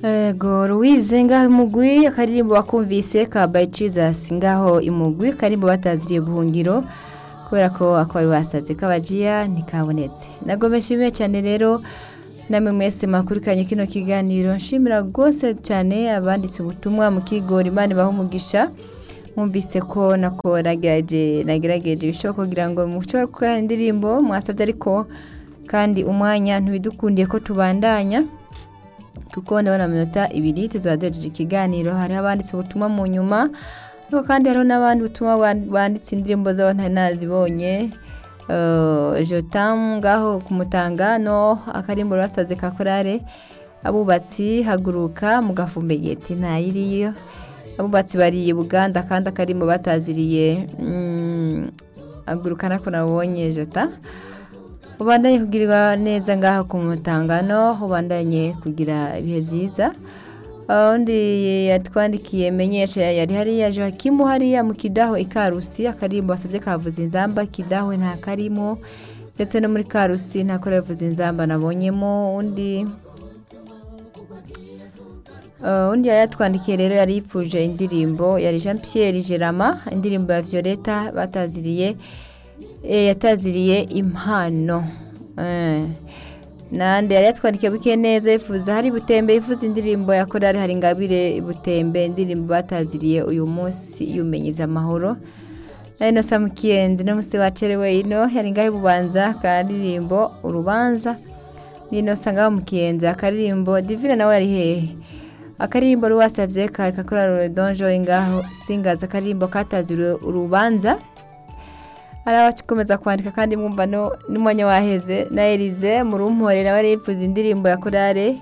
Ego Louise ngaho imugwi akaririmbo bakumvise ka by Jesus ngaho imugwi karirimbo bataziriye buhungiro kubera ko akabari basaze kabajiya ntikabonetse nagome nshimiye cyane rero namwe mwese mwakurikiranye kino kiganiro nshimira rwose cyane abanditse ubutumwa mu kigori imana ibaha umugisha mwumvise ko nako nagerageje nagerageje ibishoboka kugira ngo mushobore gukora indirimbo mwasabye ariko kandi umwanya ntibidukundiye ko tubandanya kuko ndabona iminota ibiri tuzaba duhejeje ikiganiro hariho abanditse ubutumwa mu nyuma ariko kandi hariho n'abandi butumwa banditse indirimbo zabo ntari nazibonye jotamu ngaho kumutanga no akarimbo basaze ka korale abubatsi haguruka mugafumbegeti ntayiriyo abubatsi bariye buganda kandi akarimbo bataziriye haguruka nako nabonye jota ubandanye kugirirwa neza ngaho ku mutangano ubandanye kugira ibihe byiza undi yatwandikiye menyesha yari hariya joakimu hariya mu kidaho ikarusi akarimbo basabye kavuza inzamba kidaho nta karimo ndetse no muri karusi nta kora yavuza inzamba nabonyemo undi undi yayatwandikiye rero yari yipfuje indirimbo yari jean Pierre gerama indirimbo ya violeta bataziriye yataziriye impano nande yari yatwandikiye buke neza yifuza hari butembe yifuza indirimbo ya korari hari ingabire butembe indirimbo bataziriye uyu munsi yumenye iby'amahoro ino saa mukiyendi n'umunsi wacerewe ino hari ngaho bubanza akaririmbo urubanza n'ino saa ngaho mukiyenzi akaririmbo divine nawe yari hehe akaririmbo ruwasabye kari kakorari redonjo ingaho singaza akaririmbo kataziriye urubanza hari abakomeza kwandika kandi mwumva n'umwanya waheze na erize mu rumpore nawe yifuza indirimbo ya korale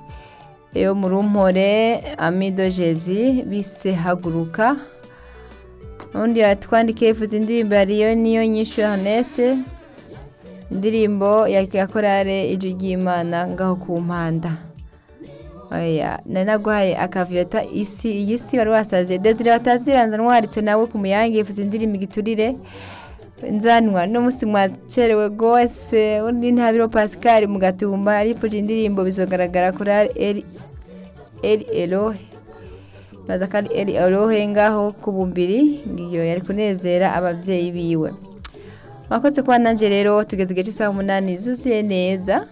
yo mu rumpore amidogezi bise haguruka undi yatwandikiye yifuza indirimbo yariyo niyo nyinshi hanese indirimbo ya korale ijwi ry'imana ngaho ku mpanda nanaguhaye akaviyota isi iyi si wari wasaze desire wataziranza nwaritse nawe ku muyange yifuza indirimbo igiturire nzanwa n'umunsi mwacerewe rwose undi ntabiro pascal mu gatumba aripfuje indirimbo bizogaragara kuri eri erohe baza kandi eri erohe ngaho ku bumbiri ngiyo yari kunezera ababyeyi biwe mwakoze kuba nanjye rero tugeze igice cy'isaha umunani zuzuye neza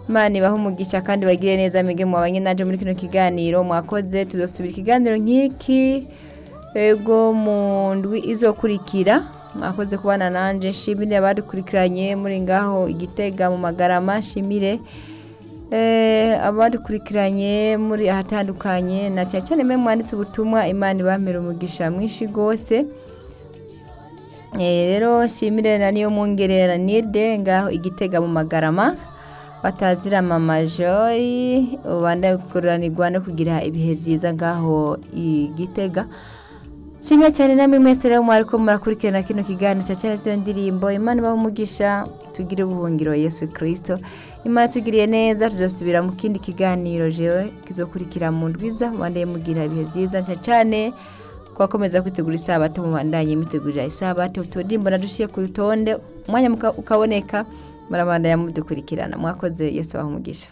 imana ibaha umugisha kandi bagire neza mwige mwabanye nanjye muri kino kiganiro mwakoze tuzasubira ikiganiro nk'iki yego mu ndwi izokurikira mwakoze kubana nanjye nshimire abadukurikiranye muri ngaho igitega mu magarama nshimire abadukurikiranye muri ahatandukanye na cyane cyane mwe mwanditse ubutumwa imana ibamera umugisha mwinshi rwose rero nshimire na niyo mwongerera nirde ngaho igitega mu magarama batazira amamajori ubandaguranirirwa no kugira ibihe byiza ngaho igitega nshimiye cyane namwe mwese rero mwari ko murakurikirana kino kiganiro cya cyane z'iyo ndirimbo imana ibaha umugisha tugire ubuhungiro yesu kirisito imana tugiriye neza tuzasubira mu kindi kiganiro jewe kizokurikira mu ndwiza mubandaye mugira ibihe byiza cyane cyane twakomeza kwitegura isabato mubandanye mitegurira isabato tudirimbo nadushiye ku rutonde umwanya ukaboneka murabandanya mudukurikirana mwakoze yesu abaha umugisha